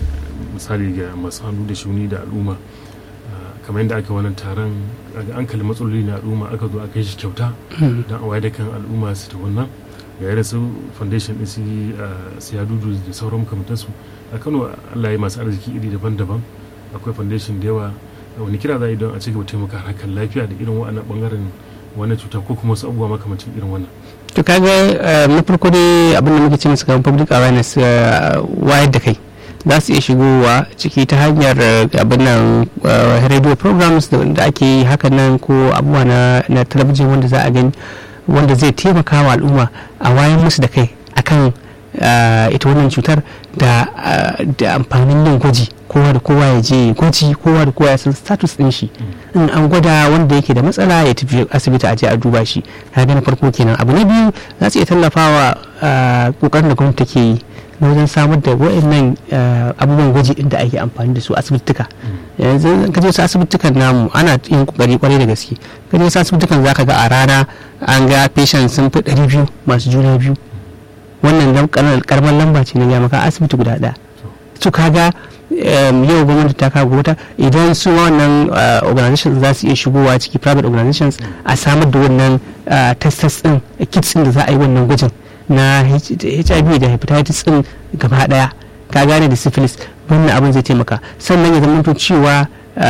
misali ga masu hannu da shuni da al'umma ah, kamar yadda aka wannan taron ga an kalli matsaloli na al'umma aka zo aka yi shi kyauta don a wayar da kan al'umma su ta wannan ga irin su foundation din su ah, su ya dudu da sauran makamantansu a kano allah ya masu arziki iri daban-daban akwai foundation da yawa wani kira za a yi don a ci gaba taimaka harkar lafiya da irin wa'annan bangaren wannan cuta ko kuma wasu abubuwa makamancin irin wannan to kaga eh, na farko dai abin da muke ce musu kamar public awareness eh, wayar da kai za su iya shigowa ciki ta hanyar eh, abin nan eh, radio programs da da ake yi hakan nan ko abubuwa na, na talabijin wanda za a gani wanda zai taimaka wa al'umma a wayan musu da kai akan eh, ita wannan cutar da eh, da amfanin yin gwaji kowa da kowa ya je gwaji kowa da kowa ya san status din shi in an gwada wanda yake da matsala ya tafi asibiti a je a duba shi na na farko kenan abu na biyu za su iya tallafawa ah, kokarin da gwamnati take yi na wajen samar da wa'annan ah, abubuwan gwaji inda ake amfani da su asibituka yanzu in ka je wasu asibitukan namu ana yin kokari kwarai da gaske ka je wasu asibitukan zaka ga a rana an ga patient sun fi 200 masu juna biyu wannan lam- karamar lamba ce na gaya maka asibiti guda ɗaya su kaga um, yau gwamnati ta kago wata idan su wannan uh, organizations za su iya shigowa ciki private organizations a samar da wannan uh, test din kits din da za a yi wannan gwajin na H- hiv da hepatitis din gaba daya ka gane da syphilis wannan abin zai taimaka sannan ya zama cewa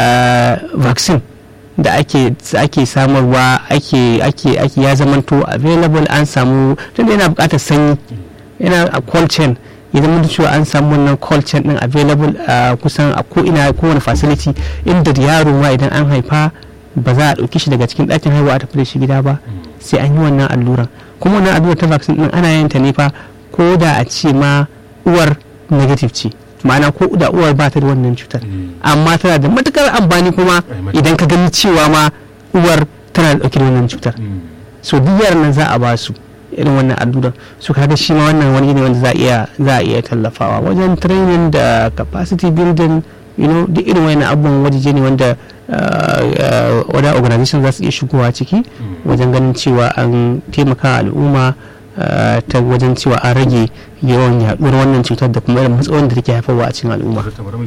uh, vaccine da ake ake samarwa ake ake ake ya zamanto available an samu tunda yana bukatar sanyi yana a cold chain ya zama da cewa an samu wannan cold chain din available a kusan a ko ina kowane facility inda da yaro ma idan an haifa ba za a ɗauki shi daga cikin ɗakin haihuwa a tafi da shi gida ba sai an yi wannan alluran kuma wannan allurar ta vaccine din ana yin ta ne fa ko da a ce ma uwar negative ce ma'ana ko da uwar ba ta da wannan cutar amma tana da matukar amfani kuma Ai, matuƙar. idan ka gani cewa ma uwar tana da ɗauke da wannan cutar so duk yaran nan za a ba su irin wannan allura su kaga shi ma wannan wani ne wanda za a iya za a iya tallafawa wajen training da capacity building you know duk irin wannan abubuwan wajeje ne wanda wada organization za su iya shigowa ciki wajen ganin cewa an taimaka al'umma ta wajen cewa an rage yawan yaduwar wannan cutar da kuma irin matsalolin da take haifarwa a cikin al'umma.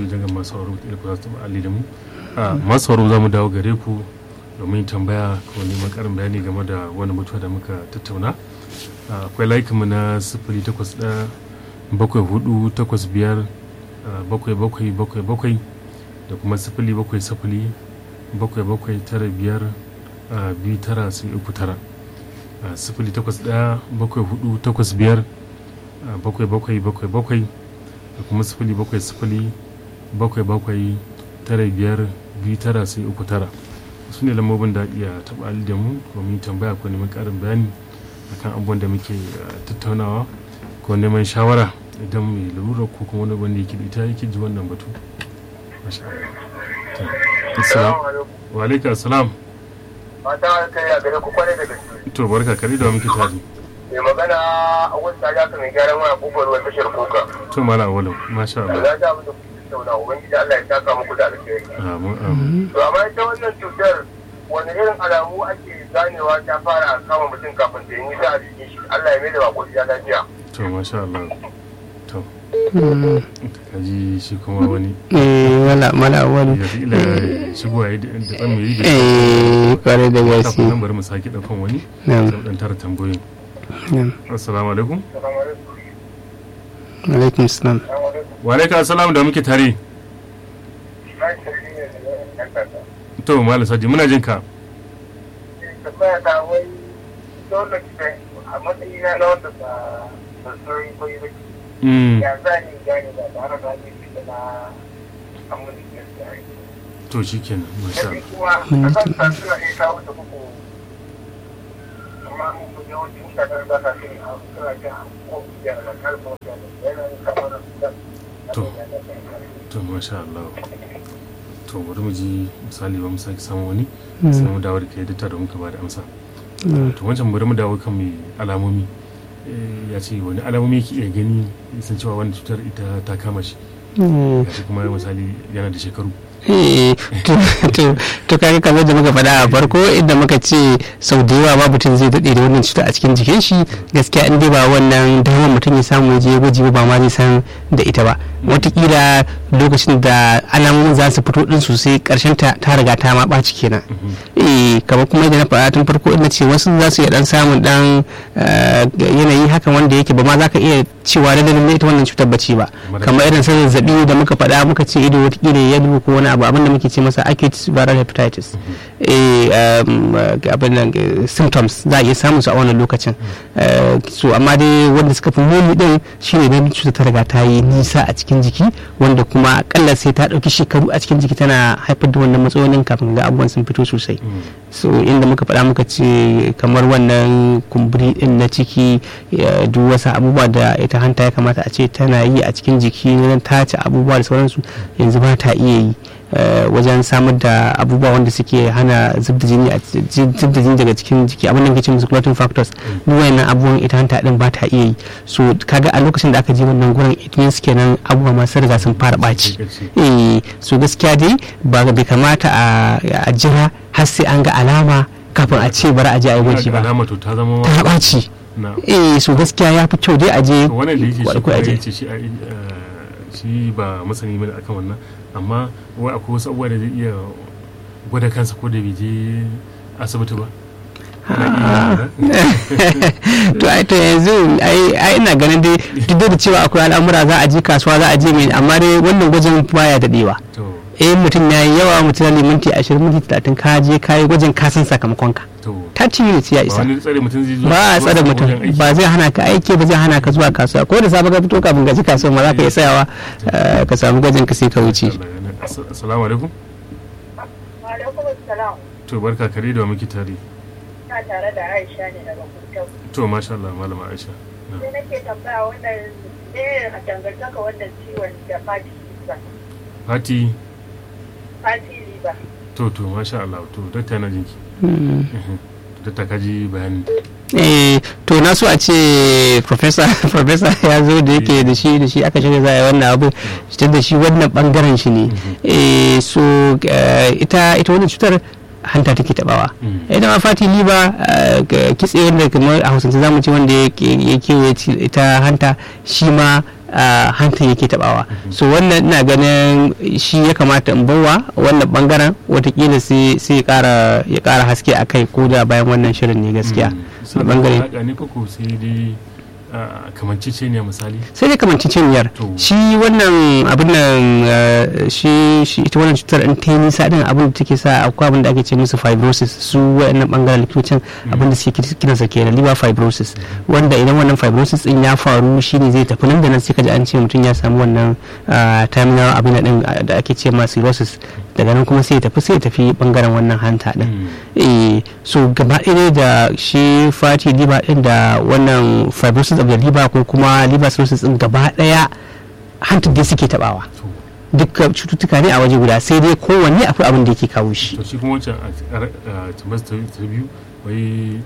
masu sauraro za mu dawo gare ku domin tambaya ko neman karin bayani game da wani mutuwa da muka tattauna akwai laikinmu na sifili takwas ɗaya bakwai hudu takwas biyar bakwai bakwai bakwai bakwai da kuma sifili bakwai sifili bakwai bakwai tara biyar biyu tara sai uku tara sifili takwas ɗaya bakwai hudu takwas biyar bakwai bakwai bakwai bakwai da kuma sifili bakwai sifili bakwai bakwai tara biyar biyu tara sai uku tara su ne lambobin da iya taɓa da mu domin tambaya ko neman ƙarin bayani akan abubuwan da muke tattaunawa ko neman shawara idan mai larura ko kuma wani wanda yake da ita yake ji wannan batu wa alaika assalam mata kai a gare ku kwarai da gaske to barka kare da muke tare mai magana a wasu ta jaka mai gyaran waya kofar ruwan tashar kuka to mala awalau masha Allah za ta mutu tauna ubangiji Allah ya saka muku da alheri amin amin to amma ita wannan cutar wani irin alamu ake ganewa ta fara kama mutum kafin ta yi nisa a jikin shi Allah ya mai da bako ya lafiya to masha Allah to kaji shi kuma wani eh wala mala wani ya fi ila shigo ya yi da tsan mai yi eh kware da gaske kafin nan bari mu sake ɗaukan wani na'am zan ɗan tara tambayoyin na'am assalamu alaikum alaikum salam wa alaikum assalam da muke tare to malam saji muna jin ka tambaya ta wai dole ce a matsayina na wanda ba ba sauri ko yi ba Mm, ya za ni gane ba tare da ni fita na amuni da ya to shi kenan masha yi Allah kuma a kan sa suna iya kawo ta kuku amma mun fi yawancin mutanen da ka fi a suna jin ko ya da kalmar da yana yin kamar da To. to masha Allah to bari mu ji misali ba mu sake samun wani sai mu dawo da kai dukka da muka ba da amsa to wancan bari mu dawo kan mai alamomi Eh, ya ce wani alamomi ke iya gani sun cewa wani cutar ita ta kama shi Mm. ya kuma misali yana da shekaru Eh, to to to kaga kamar da muka faɗa a farko inda muka ce sau da yawa ma mutum zai daɗe da wannan cuta a cikin jikin shi gaskiya in dai ba wannan damar mutum ya samu ya je gwaji ba ma zai san da ita ba watakila lokacin da alamomin za su fito din sosai karshen ta ta riga ta ma ɓaci kenan eh kamar kuma yadda na faɗa tun farko ina ce wasu za su iya dan samun dan eh, yanayi hakan wanda yake ba ma za ka iya cewa da dalilin ita wannan cutar bace ba kamar irin sa zazzabi da muka faɗa muka ce ido watakila ya dubu ko wani abu abin da muke ce masa acute viral hepatitis eh um, eh, abin nan eh, symptoms za a iya samun su a wannan lokacin Eh, so amma dai wanda suka fi muni din shine idan cutar ta riga ta yi nisa a cikin jiki wanda kuma akalla sai ta ɗauki shekaru a cikin jiki tana haifar da wannan matsalolin kafin ga abubuwan sun fito sosai so inda muka faɗa muka ce kamar wannan kumburi din na ciki eh, duk wasu abubuwa da ita hanta ya kamata a ce tana yi a cikin jiki wajen tace abubuwa da sauransu yanzu ba ta iya yi eh, wajen samar da abubuwa wanda suke hana zub da jini a ci- zub da jini daga cikin jiki abin da muke ce musu clotting factors duk wayannan abubuwan ita hanta din ba ta iya yi so kaga a lokacin da aka je wannan gurin it means kenan abubuwa masu riga sun fara ɓaci eh so gaskiya dai ba bai kamata a a jira har sai an ga alama kafin a ce bari a je a yi gwaji ba alama to ta zama ta ɓaci na eh so gaskiya ya fi kyau dai a je to wannan da yake shi ko kuma a je ya ce shi a- eh, shi ba masani bane akan wannan amma wai akwai wasu abubuwa da zai iya gwada kansa ko da bai je asibiti ba Ana iya to ai to yanzu ai ai ina ganin dai duk da cewa akwai al'amura za a je kasuwa za a je mai amma dai wannan gwajin baya dadewa to eh mutum ya yi yawa mutum ya minti 20 minti 30 ka je ka yi gwajin ka san sakamakon ka to 30 minutes ya ba isa wani tsare mutum zai zo ba a zuwa tsare wajen mutum aiki. ba zai hana ka aiki ba zai hana ka zuwa kasuwa ko da safe ka fito kafin ka ji kasuwa ma za ka iya tsayawa eh, ka samu gwajin ka sai ka wuce Allah ya nan. Ass- assalamu alaikum Alaikum salam. to barka kare da wa muke tare Ina tare da Aisha ne daga Kuntau. to masha Allah malama Aisha Na. Sai nake tambaya wannan ne a dangantaka wannan ciwon da fati liver. Fati Fati liver. to to masha Allah to dakta na jinki Mm. Mhm. da ta kaji bayanin eh to na so a ce professor professor ya zo da yake da shi da shi aka shirya za a yi wannan abu tun da shi wannan bangaren shi ne eh so eh, ita ita wannan cutar hanta take tabawa Mm. ita ma fati liba eh, ga kitse wanda kamar a hausance zamu ce wanda ya ke- ya kewaye ci- ita hanta shi ma ah, hanta yake tabawa so wannan ina ganin shi ya kamata in bawa wannan bangaren watakila sai sai ya kara ya kara haske a kai ko da bayan wannan shirin ne gaskiya suna da da bangare alaƙa ne koko sai dai kamancece ne misali sai dai kamanci cinyar To. shi wannan abin nan eh, shi shi ita wannan cutar in ta yi nisa din abin da take sa akwai abin da ake ce musu fibrosis su wayannan bangaren likitocin abin da suke kiransa kenan liver fibrosis wanda idan wannan fibrosis din ya faru shine zai tafi nan da nan sai ka ji an ce mutum ya samu wannan ah, terminal abin nan din ah, da ake ce ma cirrhosis daga nan kuma sai ya tafi sai ya tafi bangaren wannan hanta din eh so gaba ɗaya da shi fatty liver din da wannan fibrosis of the liver ko kuma liver cirrhosis din gaba ɗaya hantar dai suke tabawa to dukkan cututtuka ne a waje guda sai dai kowanne akwai abin da yake kawo shi to shi kuma wancan a tambas ta ta biyu wai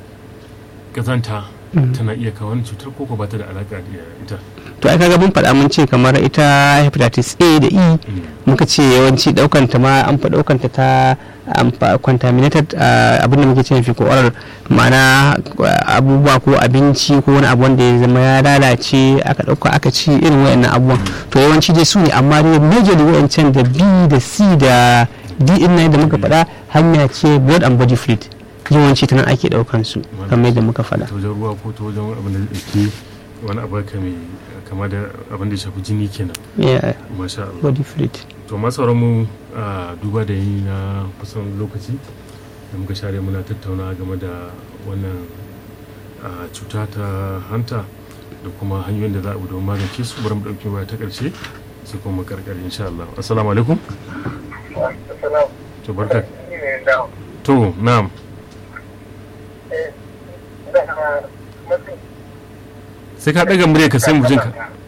kazanta tana iya kawo wani cutar koko ba ta da alaƙa da ita to ai kaga mun faɗa mun ce kamar ita hepatitis A da E muka ce yawanci daukan ta ma an fa daukan ta ta amfa- contaminated ah, abin da muke ce fi ko oral ma'ana ah, abubuwa ko abinci ko wani abu wanda ya zama ya lalace aka dauka aka ci irin wayannan abubuwan to yawanci dai su ne amma dai majorly wayancan da B da C da D din nan da muka faɗa hanya ce blood and body fluid yawanci ta nan ake daukan su kamar yadda muka faɗa ta wajen ruwa ko ta wajen abin da ke wani abu haka mai kama da abin da ya shafi jini kenan yeah, masha Allah body fluid to masu mu a duba da yi na kusan lokaci da muka share muna tattauna game da wannan a, cuta ta hanta da kuma hanyoyin da za a bi don magance su bari mu ɗauki waya ta ƙarshe sai kuma mu karkare insha Allah assalamu alaikum Assalamu to barka Ni ne da to na'am eh da mutum sai ka ɗaga murya ka sai mu jinka